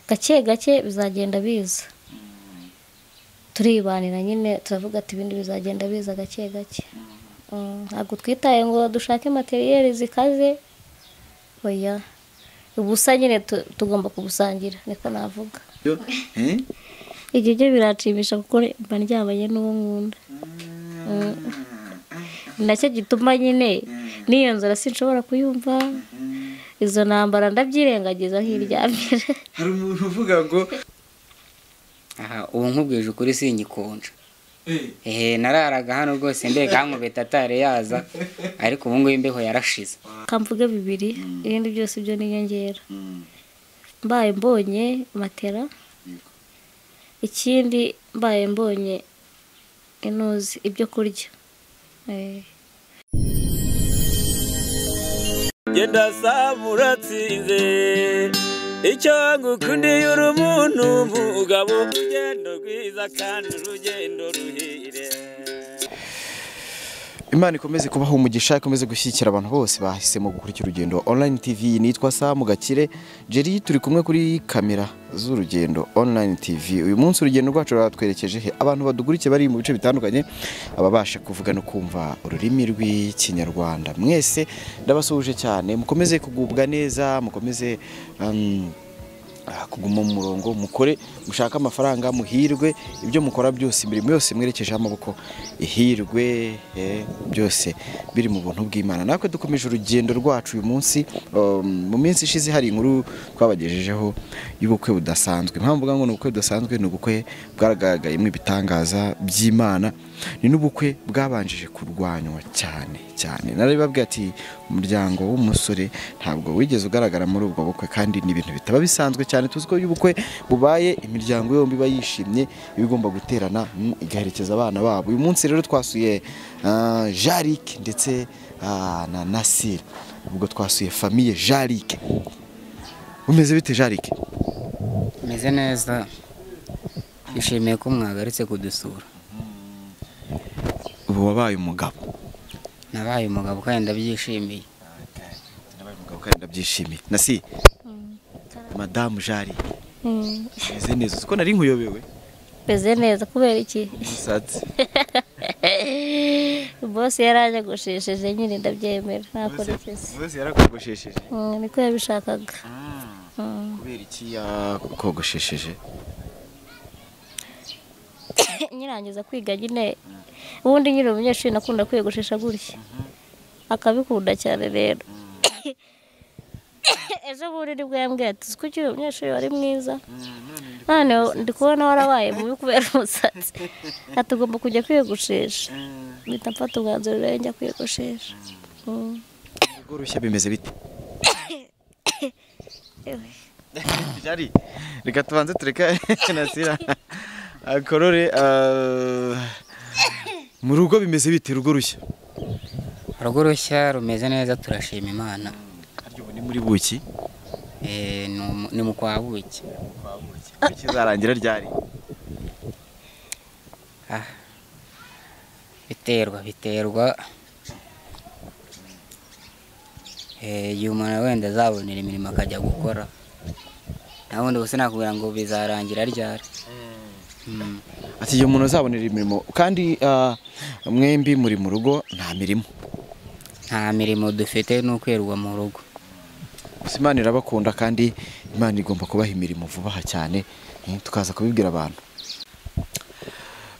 gake gake bizagenda biza turibanira nyine turavuga ati ibindi bizagenda biza gake gake Mm, ntabwo twitaye ngo dushake materiyeri zikaze oya ubusa nyine tu- tugomba kubusangira niko navuga Yo, eh? ibyo byo biranshimisha kuko mba ndyamanye n'uwo nkunda Mm. ni nacyo gituma nyine n'iyo nzara sinshobora kuyumva izo ntambara ndabyirengagiza nk'iryambere hari umuntu uvuga ngo aha ubu nkubwije ukuri singikonja eh, ehe nararaga hano rwose mbega hankubita atare yaza ariko ubu ngubu imbeho yarashize kamvuge bibiri ibindi byose byo ni inyongera mm, mbaye mbonye matera ikindi mbaye mbonye inuzi ibyo kurya Eh. genda saba uratsinze icyo ngukundiye uri umuntu umugabo urugendo rwiza kandi urugendo ruhire imana ikomeze kubaha umugisha ikomeze gushyigikira abantu bose bahisemo gukurikira urugendo online tv nitwa samu gakire jeri turi kumwe kuri kamera z'urugendo online tv uyu munsi urugendo rwacu ruratwerekeje he abantu badukurikiye bari mu bice bitandukanye ababasha kuvuga no kumva ururimi rw'ikinyarwanda mwese ndabasuhuje cyane mukomeze kugubwa neza mukomeze um, ah, kuguma mu murongo mukore mushake amafaranga muhirwe ibyo mukora byose imirimo yose mwerekejeho amaboko ihirwe eh, byose biri mu buntu bw'imana natwe dukomeje urugendo rwacu uyu munsi um, mu minsi ishize hari inkuru twabagejejeho y'ubukwe budasanzwe impamvu mvuga ngo ni ubukwe budasanzwe ni ubukwe bwagaragayemo ibitangaza by'imana ni n'ubukwe bwabanjije kurwanywa cyane cyane narabibabwiye ati umuryango w'umusore ntabwo wigeze ugaragara muri ubwo bukwe kandi ni ibintu bitaba bisanzwe cyane tuzi ko iyo ubukwe bubaye imiryango yombi iba yishimye iba igomba guterana mm, igaherekeza abana babo uyu munsi rero twasuye ah, Jaric ndetse ah, na Nasir ubwo twasuye famiye Jaric umeze bite Jaric meze neza nishimiye ko mwagarutse kudusura ubu wabaye umugabo nabaye umugabo kandi ndabyishimiye nabaye umugabo kandi ndabyishimiye Nasir madamu Jaric Mm. meze neza uzi ko nari nkuyobewe meze neza kubera iki umusatsi bose yaranyagoshesheje nyine ndabyemera ntabwo nigeze bose yarakogoshesheje Mm, niko yabishakaga Mm. kubera iki yakogoshesheje nyirangiza kwiga nyine ubundi nyine umunyeshuri nakunda kwiyogoshesha gutya akabikunda cyane rero ejo bundi nibwo yambwiye ati uzi ko ukiri umunyeshuri wari mwiza none ndi kubona warabaye mubi kubera umusatsi ati ugomba kujya kwiyogoshesha mpita mfata umwanzuro rero njya kwiyogoshesha Mm. urugo rushya bimeze bite Ewe. jari reka tubanze tureka nasira akorore ah, mu rugo bimeze bite urugo rushya urugo rushya rumeze neza turashima imana harya ubu ni muri buki Eh, ni mu- ni mu kwa buki buki izarangira ryari Ah. biterwa biterwa Eh, igihe umuntu wenda azabonera imirimo akajya gukora nta bundi gusa nakubwira ngo bizarangira ryari Mm. ati igihe umuntu azabonera imirimo kandi ah, mwembi muri mu rugo nta mirimo nta mirimo dufite ni ukwirirwa mu rugo gusa imana irabakunda kandi imana igomba kubaha imirimo vuba aha cyane eh, tukaza kubibwira abantu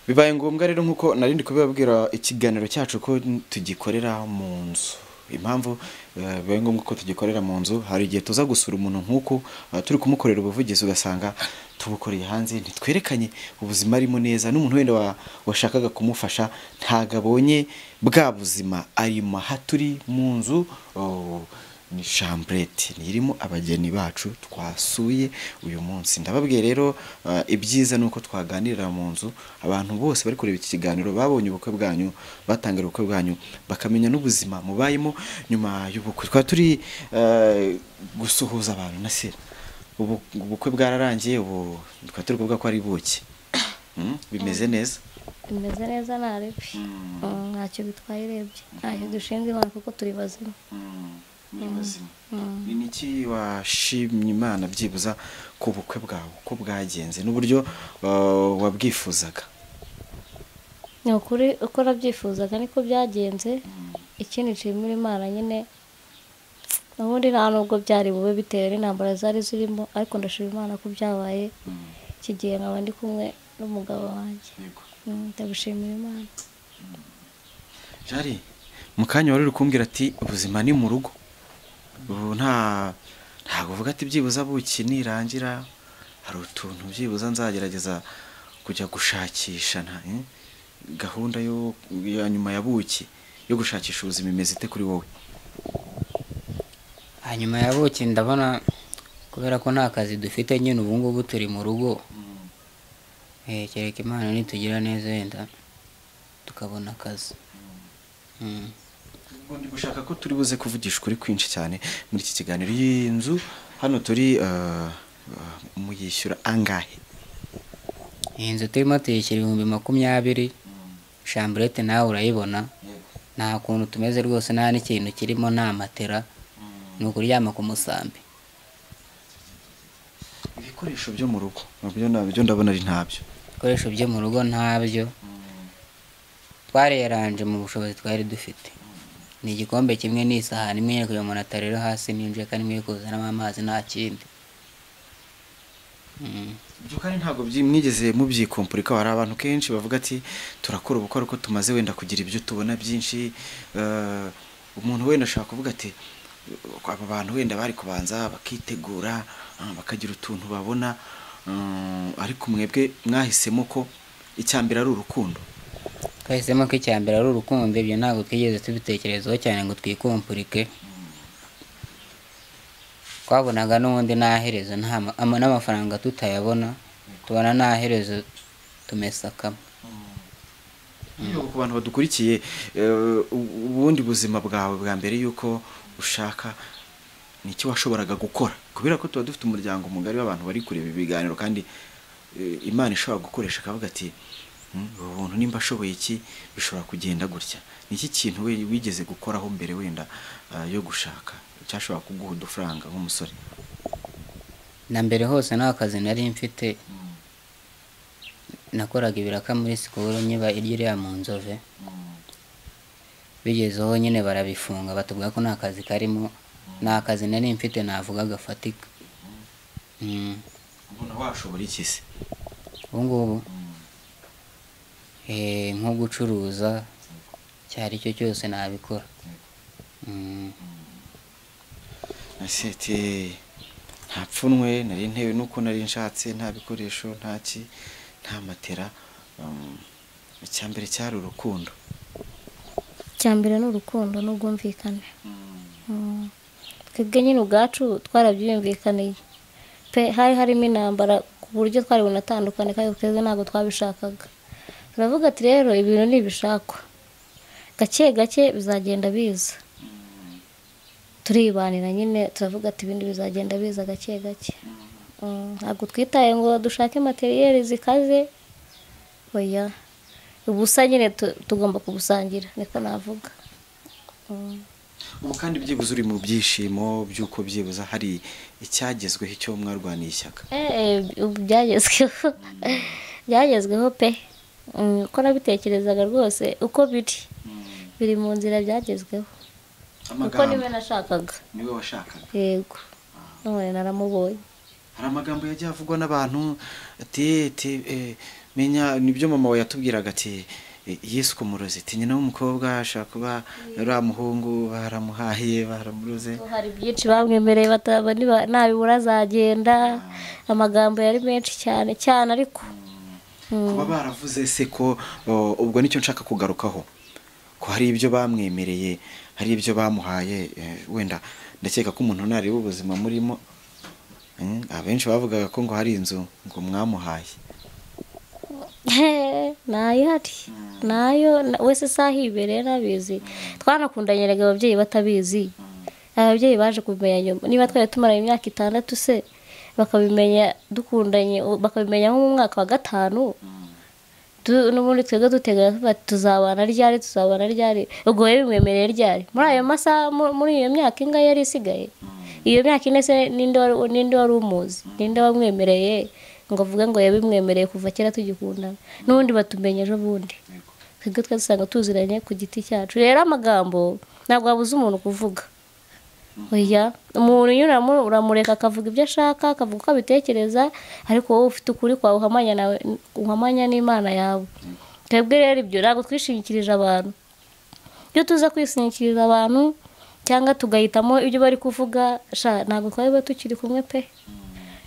bibaye ngombwa rero nk'uko narindi kubibabwira ikiganiro cyacu ko tugikorera mu nzu impamvu eh, bibaye ngombwa ko tugikorera mu nzu hari igihe tuza gusura umuntu nk'uko eh, turi kumukorera ubuvugizi ugasanga tubukoreye hanze ntitwerekanye ubuzima arimo neza n'umuntu wenda wa- washakaga kumufasha ntabwo abonye bwa buzima arimo aha turi mu nzu oh, ni shambureti irimo abageni bacu twasuye uyu munsi ndababwiye rero eh, ibyiza ni uko twaganirira mu nzu abantu bose bari kureba iki kiganiro babonye ubukwe bwanyu batangira ubukwe bwanyu bakamenya n'ubuzima mubayemo nyuma y'ubukwe twari turi eh, gusuhuza abantu na se ubu ubukwe bwararangiye ubu twari turi kuvuga ko ari buki Mm, bimeze neza bimeze neza nta ribi Mm, ntacyo bitwaye urebye ntacyo dushinzwe imana kuko turi bazima ni ubuzima ni niki washimye imana byibuza ku bukwe bwawe uko bwagenze n'uburyo uh, wabwifuzaga ni ukuri uko nabyifuzaga niko byagenze ikindi kiri muri imana nyine ubundi nta nubwo byari bube bitewe n'intambara zari zirimo ariko ndashima imana ko byabaye iki gihe nkaba ndi kumwe n'umugabo wanjye Yego. Mm, ndagushimira imana jari mu kanya wari uri kumbwira ati ubuzima ni mu rugo ubu nta ntabwo uvuga ati byibuza buki nirangira hari utuntu byibuza nzagerageza kujya gushakisha nta eh? gahunda yo ya nyuma ya buki yo gushakisha ubuzima imeze ite kuri wowe hanyuma ya buki ndabona kubera ko nta kazi dufite nyine ubu ngubu turi mu rugo Eh, kereka imana nitugira neza wenda tukabona akazi Mm. Ubwo ndi gushaka ko turi buze kuvugisha ukuri kwinshi cyane muri iki kiganiro iyi nzu hano turi eh, eh, muyishyura angahe iyi nzu turimo tuyishyura ibihumbi makumyabiri shamburete nawe urayibona nta kuntu tumeze rwose nta n'ikintu kirimo nta matera ni ukuryama ku musambi ibikoresho byo mu rugo nabyo nabyo ndabona ari ntabyo ibikoresho byo mu rugo ntabyo twareranje mu bushobozi twari dufite ni igikombe kimwe n'isahani imwe iri kugira umuntu atarera hasi n'injeka n'imwe iri kuzanamo amazi nta kindi Mm. ibyo kandi ntabwo byi- mwigeze mubyikumpurikaho hari abantu kenshi bavuga ati turakora ubukwe ariko tumaze wenda kugira ibyo tubona byinshi eh, umuntu wenda ashobora kuvuga ati aba bantu wenda bari kubanza bakitegura ah, bakagira utuntu babona mm, ariko mwebwe mwahisemo ko icyambere ari urukundo twahisemo ko icya mbere ari urukundo ibyo ntabwo twigeze tubitekerezaho cyane ngo twikumpurike twabonaga n'ubundi nta herezo nta ma- ama- n'amafaranga tutayabona tubona nta herezo tumesakamo Yego, ku bantu badukurikiye eh, u- ubundi buzima bwawe bwa mbere y'uko ushaka ni iki washoboraga gukora kubera ko tuba dufite umuryango mugari w'abantu bari kureba ibiganiro kandi eh, imana ishobora gukoresha akavuga ati "Hmm, ubu buntu nimba ashoboye iki bishobora kugenda gutya ni iki kintu we- wigeze gukoraho mbere wenda eh, yo gushaka cyashobora kuguha udufaranga nk'umusore na mbere hose nta kazi nari mfite nakoraga ibiraka muri sikoro nyiba iryo iriya mu nzove bigezeho nyine barabifunga batubwira ko nta kazi karimo nta kazi nari mfite navuga gafatika Mm. mbona washobora iki se ubu ngubu Eh, nko gucuruza icyo ari cyo cyose nabikora Mm, nasete nta pfunwe nari ntewe nuko nari nshatse nta bikoresho nta ki nta matera um, icyambere cyari urukundo icyambere ni urukundo n'ubwumvikane Mm. twebwe nyine ubwacu twarabyumvikaniye pe hari harimo intambara ku buryo twari bunatandukane kandi twebwe ntabwo twabishakaga turavuga ati rero ibintu ni ibishakwa gake gake bizagenda biza turibanira nyine turavuga ati ibindi bizagenda biza gake gake Mm, ntabwo twitaye ngo dushake materiyeri zikaze oya ubusa nyine tu- tugomba kubusangira niko navuga Mm. ubu kandi byibuze uri mu byishimo by'uko byibuza hari icyagezweho icyo mwarwaniye ishyaka Eh, ubu byagezweho byagezweho pe Mm, uko nabitekerezaga rwose uko biri biri mu nzira byagezweho uko niwe nashakaga niwe washakaga yego none naramubonye hari amagambo yagiye avugwa n'abantu ati ati eh, menya nibyo mama we yatubwiraga ati eh, yesu kumurozi ati nyina w'umukobwa ashobora kuba uriya muhungu baramuhahiye baramuroze hari byinshi bamwemereye bataba niba- nabibura azagenda amagambo yari menshi cyane cyane ariko kuba baravuze se ko o, ubwo nicyo nshaka kugarukaho ko hari ibyo bamwemereye hari ibyo bamuhaye eh, wenda ndakeka ko umuntu ntareba ubuzima murimo Mm, abenshi bavugaga ko ngo hari inzu ngo mwamuhaye Hehe, ntayihari nayo na- wese isaha ibereye ntabizi twanakundanye erega ababyeyi batabizi ababyeyi baje kubimenya nyuma niba twari tumaranye imyaka itandatu se bakabimenya dukundanye u- bakabimenya nko mu mwaka wa gatanu tu- n'ubundi twebwe duteganya tuba tuzabana ryari tuzabana ryari ubwo wowe bimwemereye ryari muri ayo masaha mu- muri iyo myaka ingahe yari isigaye iyo myaka ine se ninde wari- ninde wari umuzi ninde wamwemereye ngo avuge ngo yabimwemereye kuva kera tugikundana n'ubundi batumenya ejo bundi twebwe twari dusanga tuziranye ku giti cyacu rero amagambo ntabwo wabuza umuntu kuvuga oya umuntu nyine uramu- uramureka akavuga ibyo ashaka akavuga uko abitekereza ariko wowe ufite ukuri kwawe uhamanya nawe uhamanya n'imana yawe twebwe rero ibyo ntabwo twishingikirije abantu iyo tuza kwisingikiriza abantu cyangwa tugahitamo ibyo bari kuvuga sha ntabwo twaba tukiri kumwe pe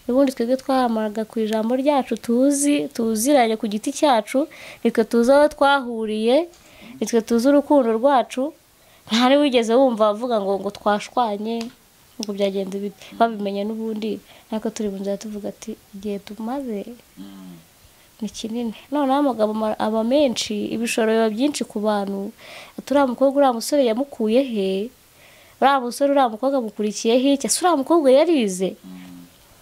ubundi twebwe twahamaga ku ijambo ryacu tuzi tuziranye ku giti cyacu nitwe tuzi aho twahuriye nitwe tuzi urukundo rwacu nta wigeze wumva avuga ngo ngo twashwanye ngo byagenze bite babimenye n'ubundi ntabwo turi mu nzira tuvuga ati igihe tumaze ni kinini noneho amagambo ama- aba menshi ibishoro biba byinshi ku bantu ati uriya mukobwa uriya musore yamukuye he uriya musore uriya mukobwa amukurikiye he cyangwa se uriya mukobwa yarize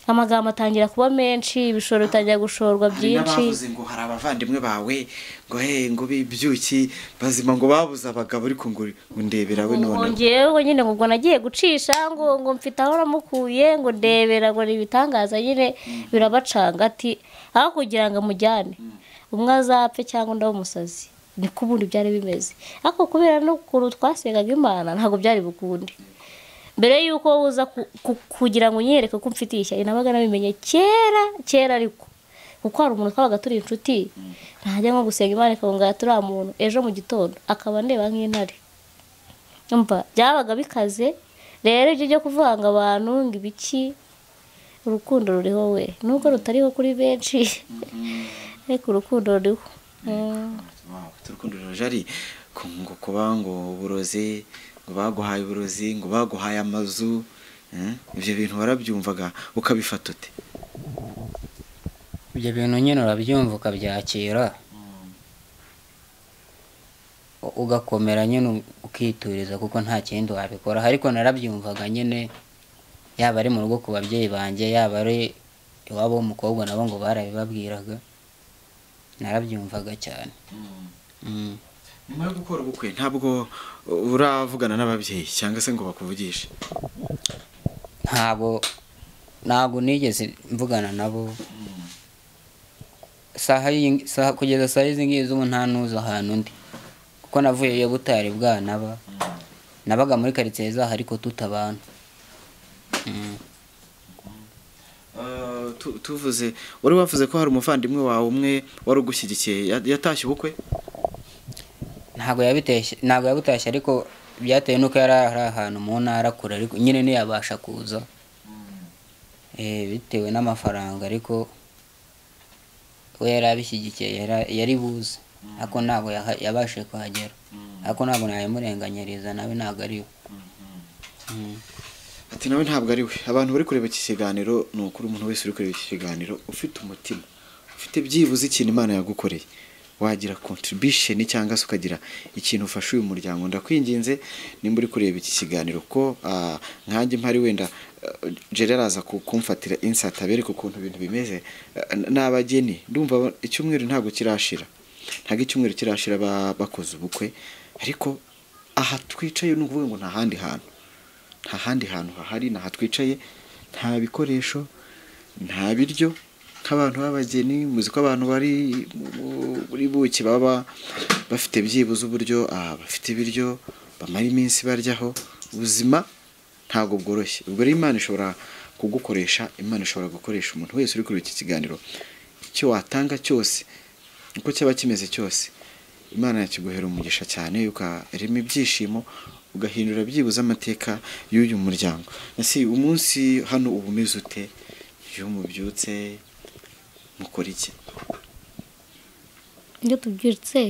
amagambo atangira kuba menshi ibishoro bitangira gushorwa hari byinshi n'abavuze ngo hari abavandimwe bawe ngo he ngo bibyuki bazima ngo babuze abagabo ariko ngo ngo ndebera we ngo none ngewe nyine ngo ubwo nagiye gucisha ngo ngo mfite aho namukuye ngo ndebera ngo ni ibitangaza nyine birabacanga ati aho kugira ngo amujyane umwe azapfe cyangwa undi abe umusazi niko ubundi byari bimeze ariko kubera n'ukuntu twasengaga imana ntabwo byari bukunde mbere y'uko wowe uza ku- ku- kugira ngo unyereke ko umfitiye ishyari nabaga nabimenye kera kera ariko kuko hari umuntu twabaga turi inshuti ntajya nko gusenga imana ikabungana turiya muntu ejo mu gitondo akaba ndeba nk'intare umva byabaga bikaze rero ibyo byo kuvanga abantu ngo ibiki urukundo ruriho we nubwo rutariho kuri benshi ariko urukundo ruriho Mm. turukundo rujari ku- ngo kuba ngo uburozi ngo baguhaye uburozi ngo baguhaye amazu eh, ibyo bintu warabyumvaga ukabifata ute ibyo bintu nyine urabyumva ukabyakira u- ugakomera nyine u- ukituriza kuko nta kindi wabikora ariko narabyumvaga nyine yaba ari mu rugo ku babyeyi banjye yaba ari iwabo w'umukobwa nabo ngo barabibabwiraga narabyumvaga cyane Mm. nyuma yo gukora ubukwe ntabwo uravugana n'ababyeyi cyangwa se ngo bakuvugishe ntabwo ntabwo nigeze mvugana nabo saha y'iyi- saha kugeza saa izi ngizi ubu nta n'uzi ahantu undi kuko navuyeyo butari bwanaba nabaga muri karitsiye zaho ariko tutabana Mm. Eh, tu- tuvuze wari wavuze ko hari umuvandimwe wawe umwe wari ugushyigikiye ya- yatashye ubukwe ntabwo yabitashye ntabwo yabutashye ariko byatewe n'uko yari ari ahantu mu ntara kure ariko nyine ntiyabasha kuza Eh, bitewe n'amafaranga ariko we yari abishyigikiye yara- yari buze ariko ntabwo yaha- yabashije kuhagera ariko ntabwo nayimurenganyiriza nawe ntabwo ari we Mm. ati nawe ntabwo ari we abantu bari kureba iki kiganiro ni ukuri umuntu wese uri kureba iki kiganiro ufite umutima ufite byibuze ikintu imana yagukoreye wagira contribution cyangwa se ukagira ikintu ufasha uyu muryango ndakwinginze nimba uri kureba iki kiganiro ko ah, nkanjye mpari wenda ah, Gerard araza ku- kumfatira insert abereka ukuntu ibintu bimeze ah, n- n'abageni ndumva ba- icyumweru ntabwo kirashira ntabwo icyumweru kirashira ba- bakoze ubukwe ariko aha twicaye ni ukuvuga ngo nta handi hantu nta handi hantu hahari ntaha twicaye nta bikoresho nta biryo nk'abantu b'abageni muzi ko abantu bari mu- muri buki baba bafite byibuze uburyo ah, bafite ibiryo bamara iminsi baryaho ubuzima ntabwo bworoshye ubwo rero imana ishobora kugukoresha imana ishobora gukoresha umuntu wese uri kuri iki kiganiro icyo watanga cyose uko cyaba kimeze cyose imana yakiguhera umugisha cyane ukarema ibyishimo ugahindura byibuze amateka y'uyu muryango ese umunsi hano uba umeze ute iyo mubyutse mukora iki iyo tubyutse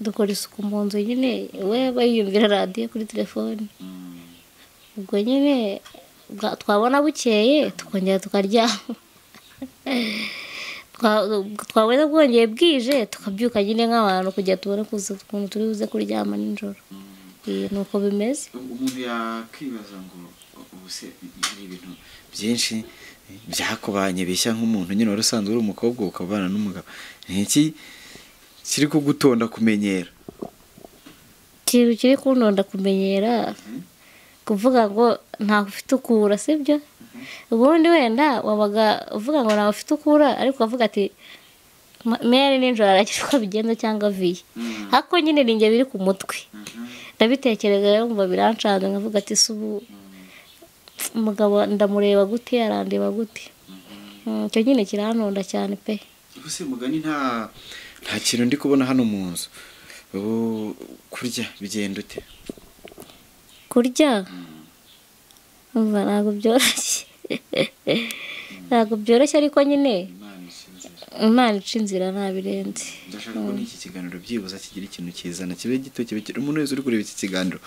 dukora isuku mu nzu nyine we bayiyumvira radiyo kuri telefone ubwo nyine bwa- twabona bukeye tukongera tukaryama Twa- twabona bwongeye bwije tukabyuka nyine nk'abantu kugira tubone kuza ukuntu turi buze kuryama nijoro Eh, ni uko bimeze umuntu yakwibaza ngo ubuse hari ibintu byinshi byakubanye bishya nk'umuntu nyine wari usanzwe uri umukobwa ukabana n'umugabo ni iki kiri kugutonda kumenyera ikintu kiri kundonda kumenyera kuvuga ngo ntabwo ufite ukura sibyo ubundi wenda wabaga uvuga ngo ntabwo ufite ukura ariko ukavuga ati "Ma- meri nijoro aragira uko abigenza cyangwa viye ariko nyine ni njye biri ku mutwe ndabitekereza rero ngo birancanze nkavuga ati si ubu umugabo ndamureba gute arandeba gute Mm, icyo nyine kiranonda cyane pe gusa uyu mugani nta nta kintu ndi kubona hano mu nzu ubu kurya bigenda ute kurya umva ntabwo byoroshye ntabwo byoroshye ariko nyine imana Imana ishinzwe. ica inzira ntabirenze ndashaka ko n'iki kiganiro byibuze kigira ikintu kizana kibe gito kibe kiri umuntu wese uri kureba iki kiganiro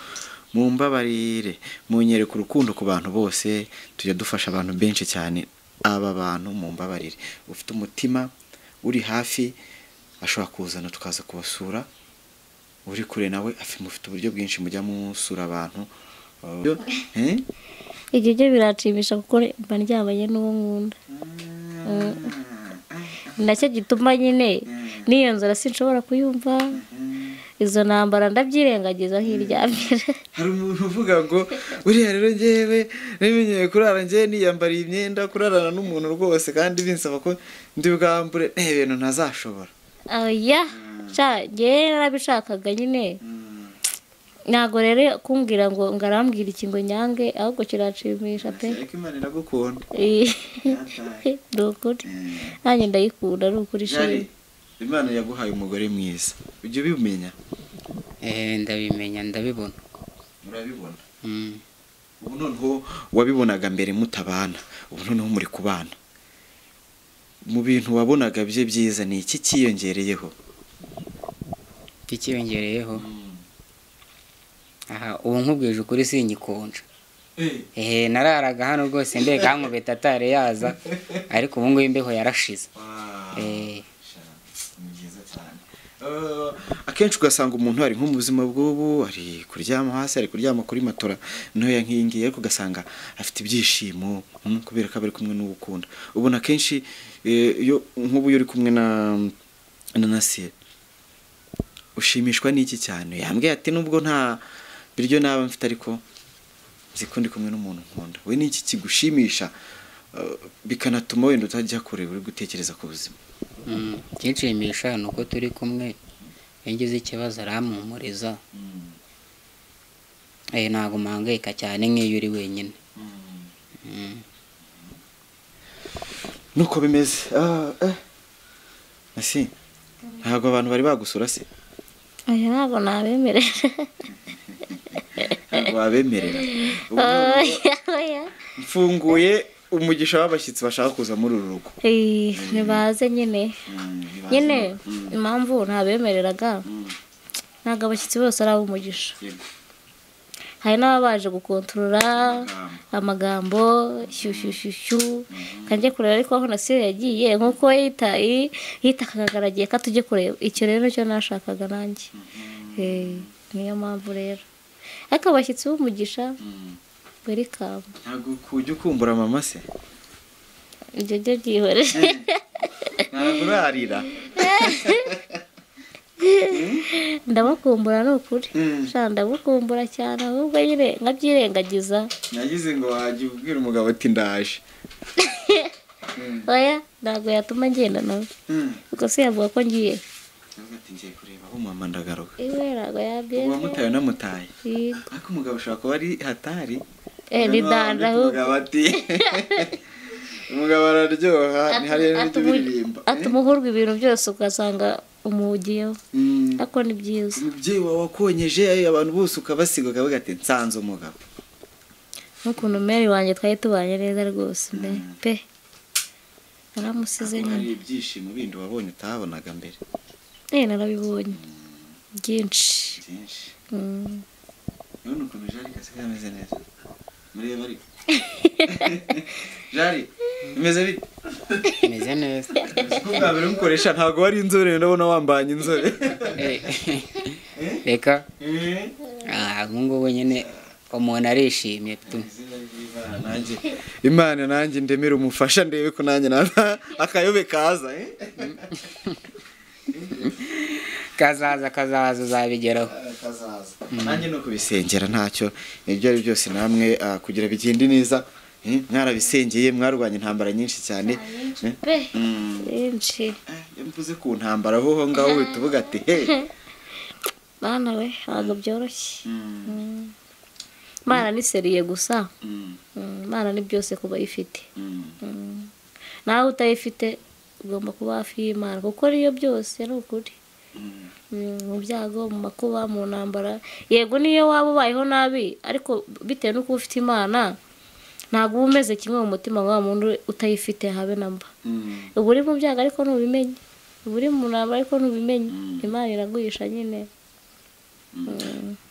mu mbabarire munyereka urukundo ku bantu bose tujya dufasha abantu benshi cyane aba bantu mu mbabarire ufite umutima uri hafi ashobora kuzana tukaza kubasura uri kure nawe afi- mufite uburyo bwinshi mujya musura abantu Eh, ibyo byo biranshimisha kuko mba ndyamanye n'uwo nkunda Mm. nacyo gituma nyine n'iyo nzara sinshobora kuyumva izo ntambara ndabyirengagiza nk'iryamira hari umuntu uvuga ngo buriya rero ngewe ntibimenyeye kurara ngewe niyambariye imyenda kurarana n'umuntu rwose kandi binsaba ko ndi bwambure nta bintu ntazashobora oya sha njyewe narabishakaga nyine ntabwo rero kumbwira ngo ngo arambwira ikingo nyange ahubwo kiranshimisha pe ariko imana iragukunda Eh, ni ukuri nanjye ndayikunda ni ukuri Jari, shimwe imana yaguhaye umugore mwiza ujya ubimenya Eh, ndabimenya ndabibona murabibona Mm. ubu noneho wabibonaga mbere mutabana ubu noneho muri kubana mu bintu wabonaga bye byiza ni iki cyiyongereyeho ikiyongereyeho aha ubu nkubwije ukuri singikonja ehe nararaga hano rwose ndeka nkubita atari yaza ariko ubu ngubu imbeho yarashize Eh, ni byiza cyane Eh, akenshi ugasanga umuntu ari nko mu buzima bw'ubu ari kuryama hasi ari kuryama kuri matora ntoya nk'iyi ngiyi ariko ugasanga afite ibyishimo mm, kubera ko aba ari kumwe n'uwo ukunda ubona akenshi eh, iyo nk'ubu iyo uri kumwe na na nasire ushimishwa n'iki cyane yambwiye ati nubwo nta biryo naba mfite ariko nzi ko ndi kumwe n'umuntu nkunda we ni iki kigushimisha eh, bikanatuma wenda utajya kure uri gutekereza ku buzima mm, ikinshimisha ni uko turi kumwe iyo ngize ikibazo arampumuriza Eh, ntabwo mpangayika cyane nk'iyo uri wenyine Mm. nuko bimeze Ah, eh. ese ntabwo abantu bari bagusura se oya ntabwo nabemerera ntabwo wabemerera Ubu oya oya mfunguye umugisha w'abashyitsi bashaka kuza muri uru rugo Eh, nibaze nyine nyine impamvu ntabemereraga ntabwo abashyitsi bose ari ab'umugisha hari n'ababaje gukontorora amagambo shyushyushyushyu kanjye kureba ariko aho nasire yagiye nk'uko yita yi- yitakaga aragiye ko tujye kureba icyo rero nicyo nashakaga nanjye Eh, niyo mpamvu rero ariko abashyitsi b'umugisha welikamu ntabwo kujya ukumbura mama se ibyo byo byihorere ntabwo urarira ndabakumbura ni ukuri sha ndabakumbura cyane ahubwo nyine nkabyirengagiza nagize ngo wajya ubwira umugabo ati ndaje oya ntabwo yatuma ngenda nawe kuko se yavuga ko ngiye Ndavuga ati ngiye kureba aho mama ndagaruka iwe ntabwo yabyemera uwamutaye unamutaye Yego. ariko umugabo ushobora kuba ari hatari Eh, ni danda ahubwo umugabo ati umugabo araryoha ntihariyo n'ibyo Atuma- biririmba atuma uhurwa ibintu byose ugasanga umugiyeho Mm. ariko ni byiza umubyeyi wawe wakonyeje eh, abantu bose ukabasiga ukavuga ati nsanze umugabo n'ukuntu meri wanjye twari tubanye neza rwose mbe pe naramusize nyine hari ibyishimo bindi wabonye utahabonaga mbere eh narabibonye byinshi byinshi Mm. none ukuntu jari gasigaye ameze neza mureba ariko jari imeze bite imeze neza ko bwa mbere mukoresha ntabwo wari inzobere ndabona wambanye inzobe Eh, reka Eh, ah, ubu ngubu nyine umuntu arishimye tu izina ry'imana nanjye imana nanjye ndemere umufasha ndebe ko nanjye naza akayobe kaza eh? kazaza kazaza uzabigeraho kazaza nanjye no kubisengera ntacyo ibyo ari byose namwe ah, kugira bigende neza eh, mwarabisengeye mwarwanya intambara nyinshi cyane eh? pe Mm. benshi Eh, iyo mvuze ku ntambara ho ho ngaho uhita uvuga ati hey bana we ntabwo byoroshye imana ni seriye gusa Mm, imana ni byose ku bayifite nawe utayifite ugomba kuba hafi y'imana kuko niyo byose ni ukuri Mm, mu byago mu makuba mu ntambara yego niyo waba ubayeho nabi ariko bitewe n'uko uba ufite imana ntabwo uba umeze kimwe mu mutima wa wa muntu utayifite habe na mba uba uri mu byago ariko ntubimenye uba uri mu ntambara ariko ntubimenye imana iraguhisha nyine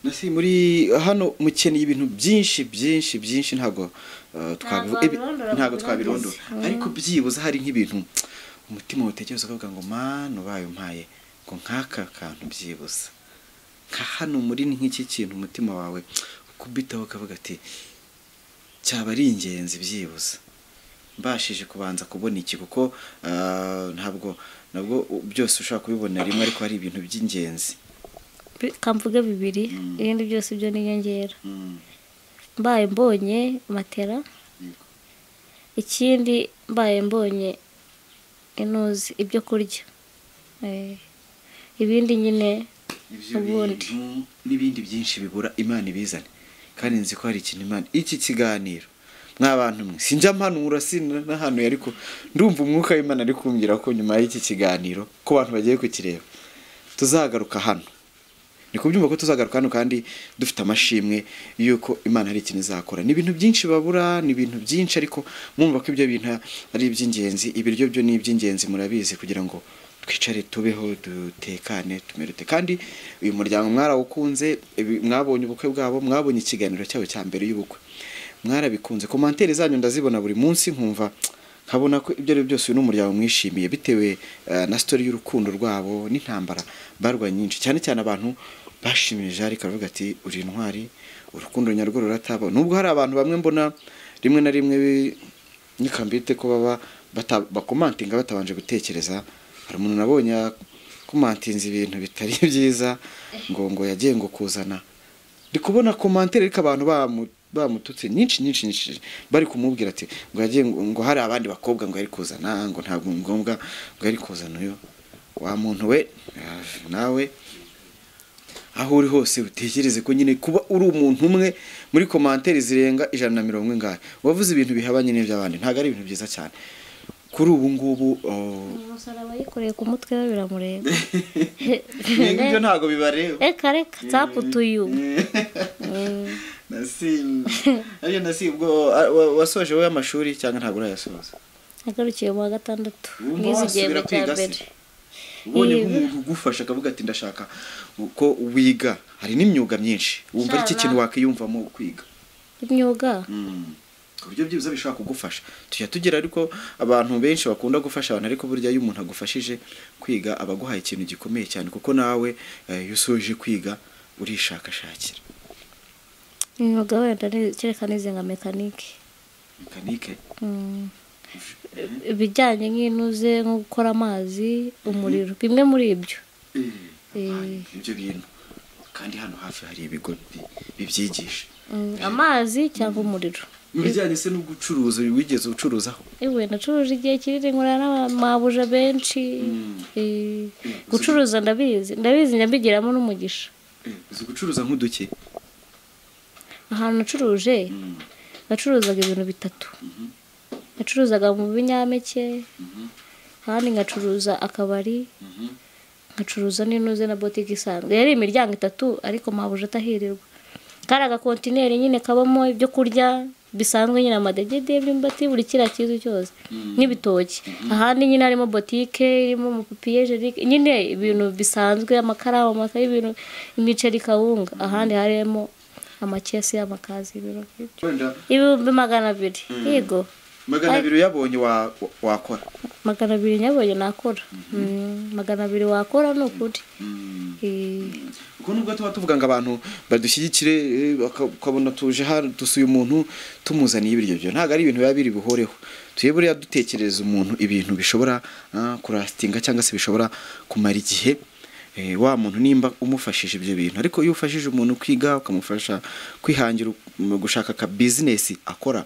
nasi muri hano mukeneye ibintu byinshi byinshi byinshi ntabwo eh, twabivu- ibi- wabirondora ntabwo ngo twabirondora urangize. ariko byibuze hari nk'ibintu umutima utekereza ukavuga ngo manu ubaye umpaye ngo nk'aka kantu byibuze nka hano muri ni nk'iki kintu umutima wawe ukubitaho ukavuga ati cyaba ari ingenzi byibuze mbashije kubanza kubona iki kuko eh, ntabwo nabwo u- byose ushobora kubibona rimwe ariko hari ibintu by'ingenzi Bi- kamvuge bibiri ibindi byose byo ni inyongera mbaye mbonye matera Yego. ikindi mbaye mbonye inuzi ibyo kurya Eh, ibindi nyine Ibyo Ubundi. bintu n'ibindi byinshi bibura imana ibizane kandi nzi ko hari ikintu imana iki kiganiro mw'abantu mwe sinjya mpanura sinahanuye ariko ndumva umwuka w'imana ari kumbwira ko nyuma y'iki kiganiro ko abantu bagiye kukireba tuzagaruka hano ni kubyumva ko tuzagaruka hano kandi dufite amashimwe y'uko imana hari ikintu izakora ni ibintu byinshi babura ni ibintu byinshi ariko mwumva ko ibyo bintu ari iby'ingenzi ibiryo byo ni iby'ingenzi murabizi kugira ngo twicare tubeho dutekane tumerute kandi uyu muryango mwarawukunze ibi- mwabonye ubukwe bwabo mwabonye ikiganiro cyabo cya mbere y'ubukwe mwarabikunze komantere zanyu ndazibona buri munsi nkumva nkabona ko ibyo ari byo byose uyu ni umuryango mwishimiye bitewe eh, na sitori y'urukundo rwabo n'intambara barwanye nyinshi cyane cyane abantu bashimije jari karavuga ati uri intwari urukundo nyarwo rurataba nubwo hari abantu bamwe mbona rimwe na rimwe bi- nikambite ko baba bata- bakomantinga batabanje gutekereza hari umuntu nabonye komantinze ibintu bitari byiza ngo ngo yagiye ngo kuzana ndi kubona komantere ariko abantu bamu- bamututse nyinshi nyinshi nyinshi bari kumubwira ati ngo yagiye ngo ngo hari abandi bakobwa ngo yari kuzana ngo ntabwo ni ngombwa ngo yari kuzana uyu wa muntu we ah, nawe aho uri hose utekereze ko nyine kuba uri umuntu umwe muri komantere zirenga ijana na mirongo ingahe wavuze ibintu bihabanye n'iby'abandi ntabwo ari ibintu byiza cyane kuri ubu ngubu oh, umusaraba yikoreye ku mutwe we biramureba ibyo ntabwo bibareba reka reka taputuyu Nasi- Ariyo nasi ubwo a- wa- wasoje wowe amashuri cyangwa ntabwo urayasoza agarukiye mu wa gatandatu Wumva mwize wasubira igihembwe cya kwiga se? mbere ubonye Yego. nk'umuntu ugufasha akavuga ati ndashaka ko wiga hari n'imyuga myinshi wumva ari iki Inshallah. kintu wakiyumvamo kwiga imyuga Mm. ku buryo byibuze bishobora kugufasha tujya tugira ariko abantu benshi bakunda gufasha abantu ariko burya iyo umuntu agufashije kwiga aba aguhaye ikintu gikomeye cyane kuko nawe eh, iyo usoje kwiga urishakashakira imyuga wenda ni- kereka n'izi nka mekanike mekanike Mm. ibijyanye nk'intuze nko gukora amazi umuriro bimwe muri ibyo Eh. ibyo bintu kandi hano hafi hari ibigo bi- bibyigisha Mm, amazi cyangwa umuriro mu bijyanye se no gucuruza wigeze ucuruzaho iwe nacuruje igihe kinini nkorana n'abamabuja benshi Eh, gucuruza ndabizi ndabizi nyabigiramo n'umugisha uzi gucuruza nk'uduke ahantu nacuruje nacuruzaga ibintu bitatu nacuruzaga mu binyampeke ahandi ngacuruza akabari nkacuruza n'intuze na botike isanzwe yari imiryango itatu ariko mpabuje atahirirwa kari agakontineri nyine kabamo ibyo kurya bisanzwe nyine amadegede y'imyumbati buri kiriya cyiza cyose n'ibitoki ahandi nyine harimo botike irimo amapapiye jenike nyine ibintu bisanzwe amakaramu amakaye ibintu imiceri kawunga ahandi harimo amakesi y'amakazi ibintu nk'ibyo wenda ibihumbi magana abiri yego magana Ay- abiri uyabonye wa- wa- wakora magana abiri nyabonye nakora Mm, magana abiri wakora ni ukuri Eh, kuko ubwo nubwo tuba tuvuga ngo abantu badushyigikire eh, baka- ukabona tuje hano dusuye umuntu tumuzaniye ibiryo byo ntabwo ari ibintu biba biri buhoreho tuye buriya dutekereza umuntu ibintu bishobora ah, kurasitinga cyangwa se bishobora kumara igihe eh, wa muntu nimba umufashije ibyo bintu ariko iyo ufashije umuntu kwiga ukamufasha kwihangira um, gushaka ka bizinesi akora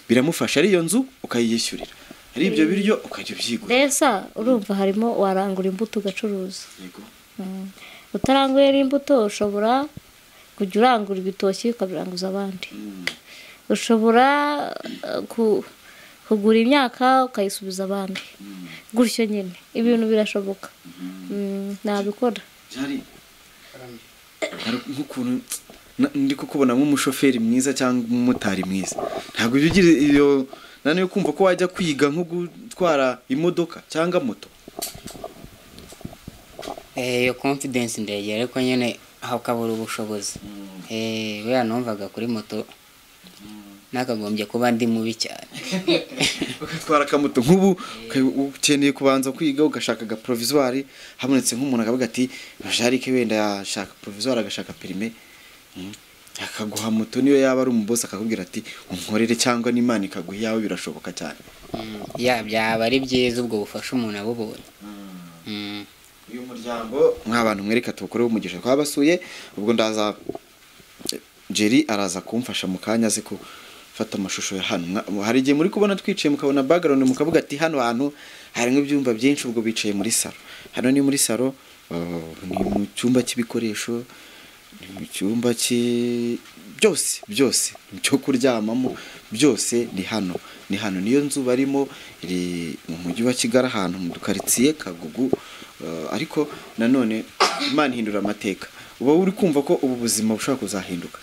biramufasha ari iyo nzu ukayiyishyurira ari ibyo biryo ukajya ubyigura mbese urumva harimo warangura imbuto ugacuruza Yego. Mm. utaranguye n'imbuto ushobora kujya urangura ibitoki ukabiranguza abandi ushobora eh, ku- kugura imyaka ukayisubiza abandi gutyo nyine ibintu birashoboka Mm, nabikora byari hari nk'ukuntu na- ndi kukubona nk'umushoferi mwiza cyangwa umumotari mwiza ntabwo ujya ugira iyo naniwe kumva ko wajya kwiga nko gutwara imodoka cyangwa moto Eh, iyo confidence ndegera ariko nyine hakabura ubushobozi Eh, buriya numvaga kuri moto nakagombye kuba ndi mubi cyane ugatwara akamoto nk'ubu uka- ukeneye kubanza kwiga ugashaka aga provisoire habonetse nk'umuntu akavuga ati bajarike wenda yashaka provisoire agashaka perime Mm. akaguha moto niyo yaba ari umubosi akakubwira ati unkorere cyangwa n'imana ikaguha iyawe birashoboka cyane Mm, ya byaba ari byiza ubwo bufasha umuntu abubonye Mm. uyu muryango nk'abantu mwereka tuwukoreho umugisha twabasuye ubwo ndaza jeri araza kumfasha mu kanya azi ko fata amashusho ya hano Mwa- hari igihe muri kubona twicaye mukabona background mukavuga ati hano hantu harimo ibyumba byinshi ubwo bicaye muri saro hano ni muri saro uh, ni mu cyumba cy'ibikoresho ni mu cyumba cy'i- byose byose cyo kuryamamo byose ni hano ni hano niyo nzu barimo iri mu mujyi wa kigali ahantu mu dukaritsiye kagugu eh, ariko nanone imana ihindura amateka uba uri kumva ko ubu buzima bushobora kuzahinduka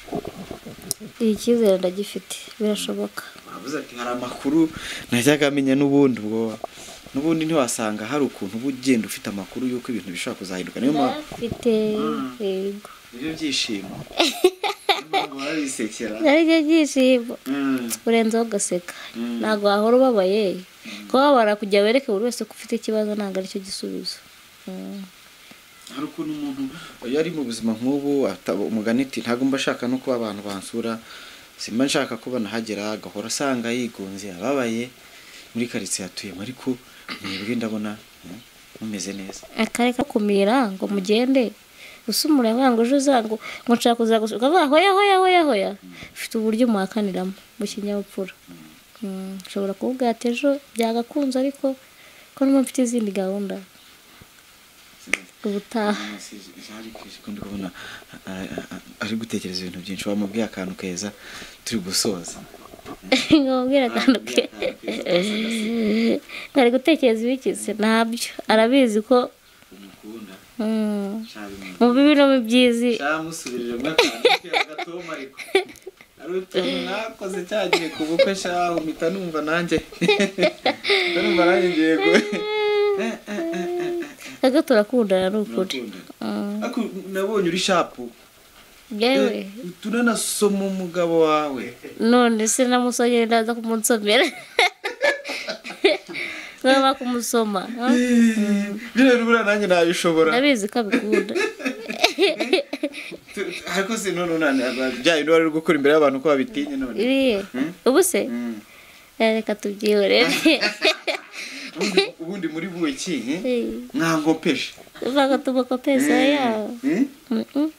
icyizere ndagifite birashoboka uravuze ati hari amakuru najyaga amenya n'ubundi ubwo n'ubundi ntiwasanga hari ukuntu uba ugenda ufite amakuru y'uko ibintu bishobora kuzahinduka niyo mpamvu ndafite yego ibyo byishimo barabisekera ari byo byishimo urenzeho ugaseka ntabwo wahora ubabaye kuba wabara kujya wereke buri wese ko ufite ikibazo ntabwo aricyo gisubizo Mm. hari ukuntu umuntu iyo ari mu buzima nk'ubu ataba- umugani ati ntabwo mba nshaka no kuba abantu bansura simba nshaka ko banahagera agahora asanga yigunze ababaye muri karitsiye atuyemo ariko mwebwe ndabona mm, mumeze neza akareka kumira ngo mugende usumura yavuga ngo ejo uza ngo ngo nshaka kuza gusuka ukavuga hoya hoya hoya hoya ufite uburyo umuhakaniramo mu kinyabupfura Mm, ushobora kuvuga ati ejo byagakunze ariko ko numa mfite izindi gahunda ubutaha ndi kubona a- a- a- ari gutekereza ibintu byinshi wamubwiye akantu keza turi gusoza nkamubwira akantu ke nkari gutekereza ibikize ntabyo arabizi ko umukunda mm, nshabimu mu bibi no mu byizi shamusubirire mu akantu ke agatoma ariko hari utuntu mwakoze cyagiye ku bukwe shahu mpita numva nanjye mpita numva nanjye ngiye ku kaka turakundana ni ukuri Mm, ariko nabonye uri shapu yewe Eh, turanasoma umugabo wawe none se namusomye ndaza kumunsomera nkaba kumusoma ha? Eh, biriya buriya nanjye nabishobora ndabizi ko abikunda Tu- tu- ariko si none unaniwe byayo niba uri gukora imbere y'abantu ko babitinye none iriye ubu se Mm. Eh, reka tubyihorere Ubundi- ubundi muri buki eh? mwango peshe uvuga tuboko pesa yawe Eh? Mm, mm.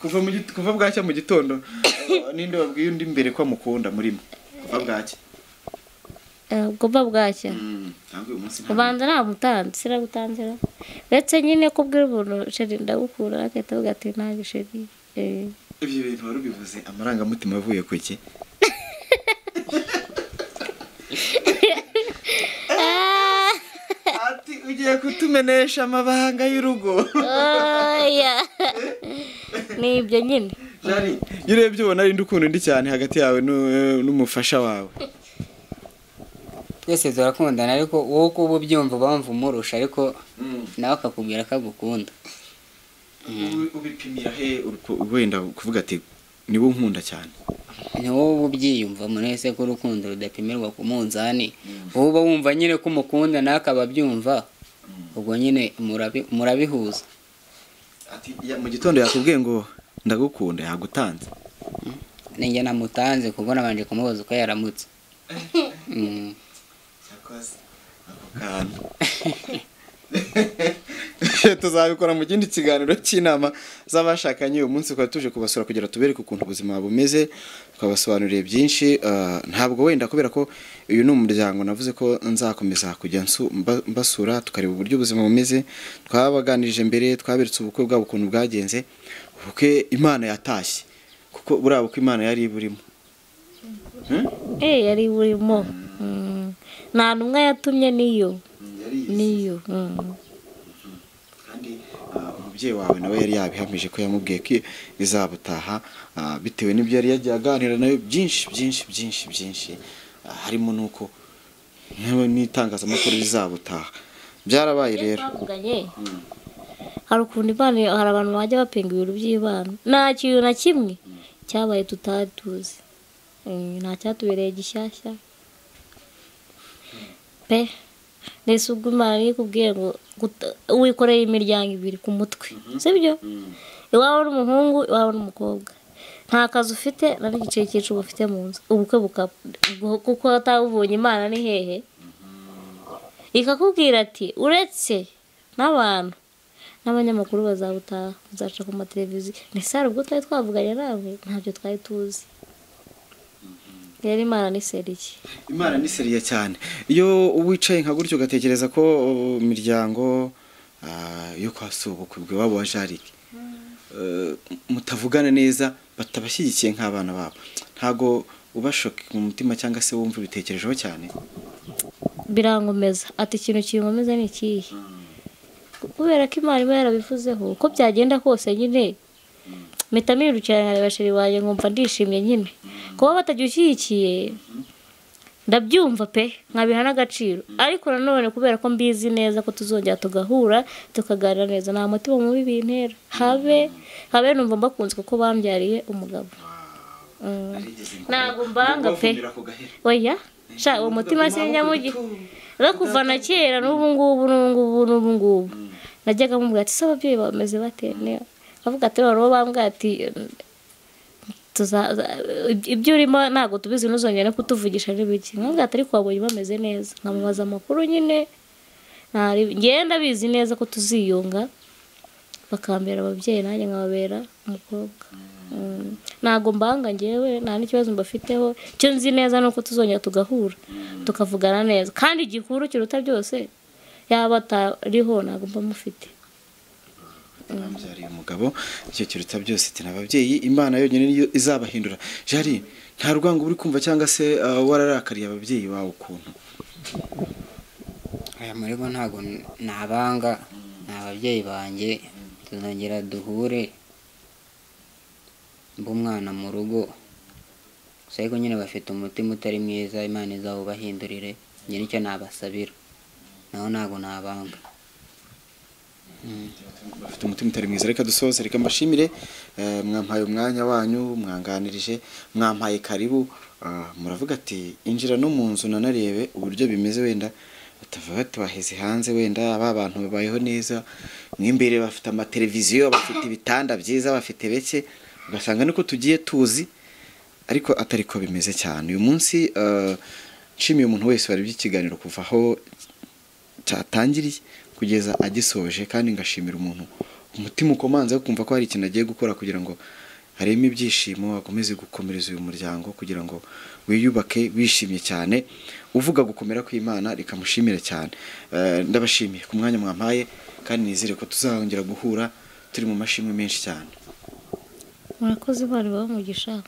kuva mu git- kuva bwacya mu gitondo eh, ninde wabwiye undi imbere ko amukunda murimo kuva bwacya Eh, ubwo mba bwacya Mm, ntabwo uyu munsi nta- ubanza namutanze siragutanzira uretse nyine ko ubwira umuntu sheri ndagukunda agahita avuga ati ntabwo sheri Eh, ibyo bintu wari ubivuze amarangamutima avuye ku iki ah, ati ugiye kutumenesha amabanga y'urugo oya ni ibyo nyine jari iyo urebye ubona ari ukunda undi cyane hagati yawe nu- n'umufasha wawe twese turakundana ariko wowe uko uba ubyumva bamva umurusha ariko nawe akakubwira ko agukunda Ubi- ubipimira he uruku- wenda kuvuga ati niwe unkunda cyane ni wowe uba ubyiyumvamo nese ko urukundo rudapimirwa ku munzani wowe uba wumva nyine ko umukunda nawe akaba abyumva ubwo nyine murabi- murabihuza Ati, "Ya, mu gitondo yakubwiye ngo ndagukunda yagutanze ninjye namutanze kuko nabanje kumubaza uko yaramutse Mm. tuzabikora mu kindi kiganiro cy'inama z'abashakanye uyu munsi twari tuje kubasura kugira tubereke ukuntu ubuzima bumeze twabasobanuriye byinshi ah, ntabwo wenda kubera ko uyu ni umuryango navuze ko nzakomeza kujya nsu- mba- mbasura tukareba uburyo ubuzima bumeze twabaganirije mbere twaberetse ubukwe bwabo ukuntu bwagenze ubukwe imana yatashye kuko buriya bukwe imana yari burimo eh yari burimo Mm. nta ntumwa yatumye niyo niyo Mm. kandi ah, umubyeyi wawe nawe yari yabihamije ko yamubwiye ko izabutaha ah, bitewe n'ibyo yari yagiye aganira nawe byinshi byinshi byinshi byinshi ah, harimo n'uko nawe n'itangazamakuru rizabutaha byarabaye Iyo rero twavuganye hari ukuntu imana hari abantu bajya bapinga ibintu by'imana nta kintu na kimwe cyabaye tutari tuzi Mm, nta cyatubereye gishyashya pe nese ubwo imana niyo ikubwiye ngo guta- wikoreye imiryango ibiri ku mutwe sibyo iwawe n'umuhungu iwawe n'umukobwa nta kazi ufite na n'igiceri cy'icumi ufite mu nzu ubukwe bukaba kuko atabubonye imana ni hehe ikakubwira ati uretse n'abantu n'abanyamakuru bazabutaha bazaca ku mateleviziyo ni sare ubwo twari twavuganye nawe ntabyo twari tuzi rero imana ni seriye imana ni seriya cyane iyo wicaye nka gutyo ugatekereza ko uh, imiryango ah, yo kwa sobukwe bw'iwabo wa jarike eh, mutavugana neza batabashyigikiye nk'abana babo ntabwo ubashoka mu mutima cyangwa se wumva ubitekerejeho cyane birangomeza ati ikintu kimumeze ni ikihe kubera ko imana iba yarabivuzeho uko byagenda kose nyine mpita mpirukira nkareba sheri wanjye nkumva ndishimye nyine kuba batagira ushyigikiye ndabyumva pe nkabiha n'agaciro ariko nanone kubera ko mbizi neza ko tuzongera tugahura tukaganira neza nta mutima mubi bintera habe habe numva mbakunze kuko bambyariye umugabo Mm. ntabwo mbanga pe oya sha uwo mutima sinya mu gihe no kuva na kera n'ubu ngubu n'ubu ngubu n'ubu ngubu najyaga mubwira ati se ababyeyi bameze bate Ne- avuga ati noneho bambwira ati tuza- za- ibyo ibyo urimo ntabwo tubizi ntuzongere no kutuvugisha n'ibiki nkabwira ati ariko wabonye bameze neza nkamubaza amakuru nyine ntari- ngenda bizi neza ko tuziyunga bakambera ababyeyi nanjye nkababera umukobwa Mm. ntabwo mbanga ngewe nta n'ikibazo mbafiteho icyo nzi neza ni uko tuzongera tugahura tukavugana neza kandi igikuru kiruta byose yaba atariho ntabwo mba mufite bamubyariye umugabo icyo kiruta byose ati ababyeyi imana yonyine niyo izabahindura jari nta rwango uri kumva cyangwa se ah, wararakariye ababyeyi bawe ukuntu aya murego ntabwo n- nabanga ni ababyeyi banjye tuzongera duhure mbe umwana mu rugo gusa ariko nyine bafite umutima utari mwiza imana izawubahindurire njye nicyo nabasabira naho ntabwo nabanga bafite umutima utari mwiza reka dusoze reka mbashimire eh, mwampaye umwanya wanyu mwanganirije mwampaye karibu Ah, muravuga ati injira no mu nzu nanarebe uburyo bimeze wenda batavuga ati baheze hanze wenda ba bantu babayeho neza mo imbere bafite amateleviziyo bafite ibitanda byiza bafite beke ugasanga niko tugiye tuzi ariko atari ko bimeze cyane uyu munsi eh, nshimiye umuntu wese wari by'ikiganiro kuva aho cyatangiriye kugeza agisoje kandi ngashimira umuntu umutima ukomanze wo kumva ko hari ikintu agiye gukora kugira ngo hareme ibyishimo akomeze gukomereza uyu muryango kugira ngo wiyubake wishimye cyane uvuga gukomera kw'imana rikamushimira cyane Eh, ndabashimiye ku mwanya mwampaye kandi nizere ko tuzahongera guhura turi mu mashimwe menshi cyane murakoze imana ibahe umugisha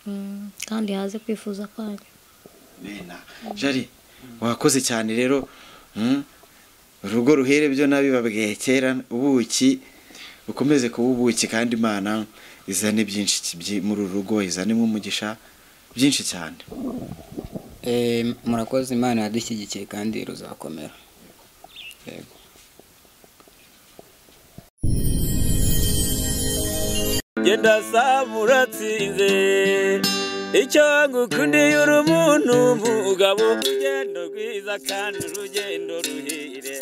Mm, kandi haze kwifuza kwanyu Bena, jari wakoze cyane rero mm, urugo ruhere byo nabibabwiye kera ubuki ukomeze kuba ubuki kandi imana izane byinshi ki- byi- muri uru rugo izanemo umugisha byinshi cyane Eh, murakoze imana yadushyigikiye kandi ruzakomera yego genda samuratsinze icyo ngukundiye uri umuntu mugabo urugendo rwiza kandi urugendo ruhire